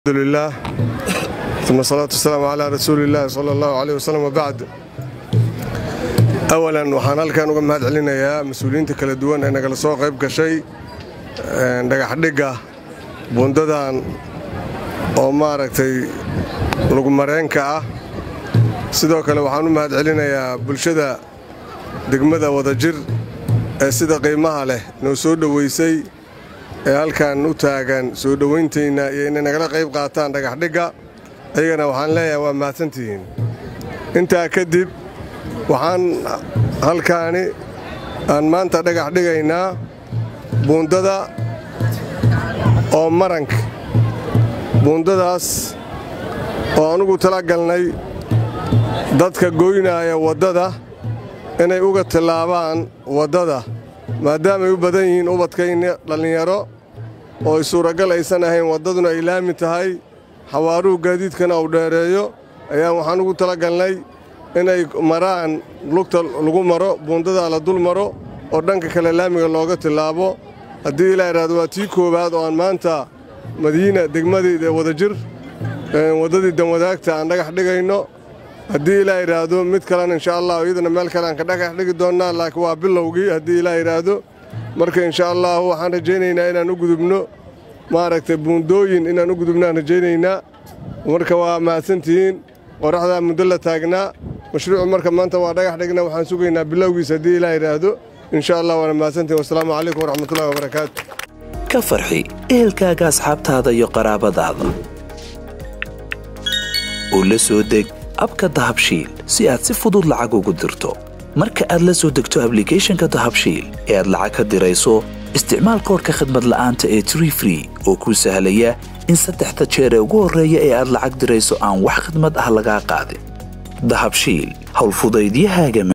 alxamdulilah uma salaatu wasalaamu calaa rasuuli illaahi sala allahu caleyh wasalam wabacd awalan waxaan halkan uga mahad celinayaa mas-uuliyiinta kala duwan ee nagala soo qayb gashay dhagaxdhigga buundadan oo maaragtay lugumareenka ah sidoo kale waxaan u mahad celinayaa bulshada degmada wadajir ee sida qiimaha leh noo soo dhoweysay ee halkan u taagan soo dhowayntaynna iyo inay nagala qayb qaataan dhagaxdhigga ayagana waxaan leeyahay waa mahadsantihiin intaa kadib waxaan halkaani aan maanta dhagax dhigaynaa buundada oo maranka buundadaas oo anugu tala galnay dadka goynaaya waddada inay uga tillaabaan waddada maadaamay u badan yihiin ubadkayna dhallinyaro oo ay suuragal aysan ahayn waddaduna ay laami tahay xawaaruhu gaadiidkana uu dheereeyo ayaan waxaan ugu talagalnay inay maraan lugta lagu maro buundadaa la dul maro oo dhanka kale laamiga looga tillaabo haddii ilaa idhaahdo waa tii koowaad oo aan maanta madiina degmadii wadajir waddadii danwadaagta aan dhagax dhigayno haddii ilaa idhaahdo mid kalena insha allah iyadana meel kale aan ka dhagax dhigi doonnaa laakiin waa bilowgii haddii ilaa idhaahdo marka insha allahu waxaan rajaynaynaa inaan u gudubno maaragtay buundooyin inaan u gudubnaan rajaynaynaa marka waa mahadsantihiin qoraxdaa muddo la taagnaa mashruucu marka maanta waa dhagax dhigna waxaan sugaynaa bilowgiis haddii ilaa idhaahdo insha allah waana mahadsantihin wasalaamu calaykum waraxmatullahi wabarakaatu ka farxi ehelkaaga asxaabtaada iyo qaraabadaada oo la soo deg abka dahabshiil si aad si fudud lacag ugu dirto marka aad la soo degto ablicathonka dahabshiil ee aad lacag ka dirayso isticmaal koorka khadmad la'aanta ee tree free oo kuu sahlaya in saddexda jeer ee ugu horreeya ee aad lacag dirayso aan wax khadmad ah lagaa qaadin dahabshiil howlfudaydiyahaaga